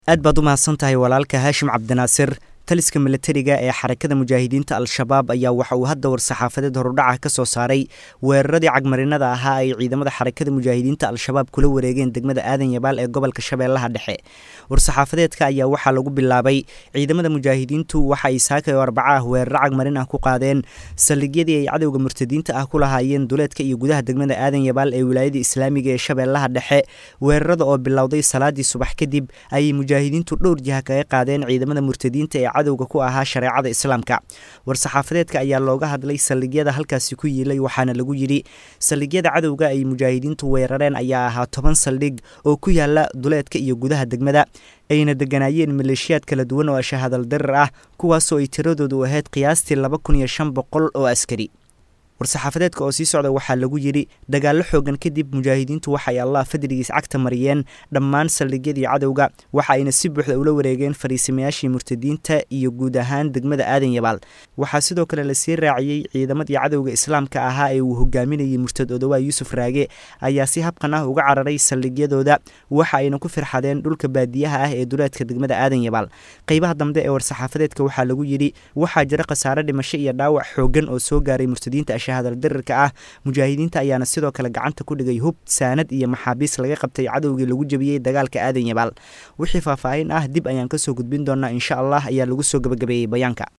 aad baad u mahadsan tahay walaalka haashim cabdinaasir taliska milatariga ee xarakada mujaahidiinta al-shabaab ayaa waxa uu hadda war-saxaafadeed horudhaca ka soo saaray weeraradii cagmarinada ahaa ay ciidamada xarakada mujaahidiinta al-shabaab kula wareegeen degmada aadan yabaal ee gobolka shabeellaha dhexe war-saxaafadeedka ayaa waxaa lagu bilaabay ciidamada mujaahidiintu waxa ay saakay oo arbaca ah weeraro cagmarin ah ku qaadeen saldhigyadii ay cadowga murtadiinta ah ku lahaayeen duleedka iyo gudaha degmada aadan yabaal ee wilaayada islaamiga ee shabeellaha dhexe weerarada oo bilowday salaadii subax kadib ayay mujaahidiintu dhowr jiha kaga qaadeen ciidamada murtadiinta ee cadowga ku ahaa shareecada islaamka war-saxaafadeedka ayaa looga hadlay saldhigyada halkaasi ku yiilay waxaana lagu yidhi saldhigyada cadowga ay mujaahidiintu weerareen ayaa ahaa toban saldhig oo ku yaala duleedka iyo gudaha degmada ayna deganaayeen maleeshiyaad kala duwan oo shahadal darar ah kuwaasoo ay tiradoodu ahayd qiyaastii laba kun iyo shan boqol oo askari war-saxaafadeedka oo sii socda waxaa lagu yidhi dagaallo xoogan kadib mujaahidiintu waxay allah fadligiis cagta mariyeen dhammaan saldhigyadii cadowga waxa ayna si buuxda ula wareegeen fariisimayaashii murtadiinta iyo guud ahaan degmada aadan yabaal waxaa sidoo kale lasii raaciyey ciidamadii cadowga islaamka ahaa ee uu hogaaminayay murtad odowaa yuusuf raage ayaa si habqan ah uga cararay saldhigyadooda waxa ayna ku firxadeen dhulka baadiyaha ah ee duleedka degmada aadan yabaal qeybaha dambe ee war-saxaafadeedka waxaa lagu yidhi waxaa jira khasaare dhimasho iyo dhaawac xoogan oo soo gaaray murtadiinta hadaldarirka ah mujaahidiinta ayaana sidoo kale gacanta ku dhigay hub saanad iyo maxaabiis laga qabtay cadowgii lagu jebiyey dagaalka aadan yabaal wixii faahfaahin ah dib ayaan kasoo gudbin doonaa insha allah ayaa lagu soo gabagabeeyey bayaanka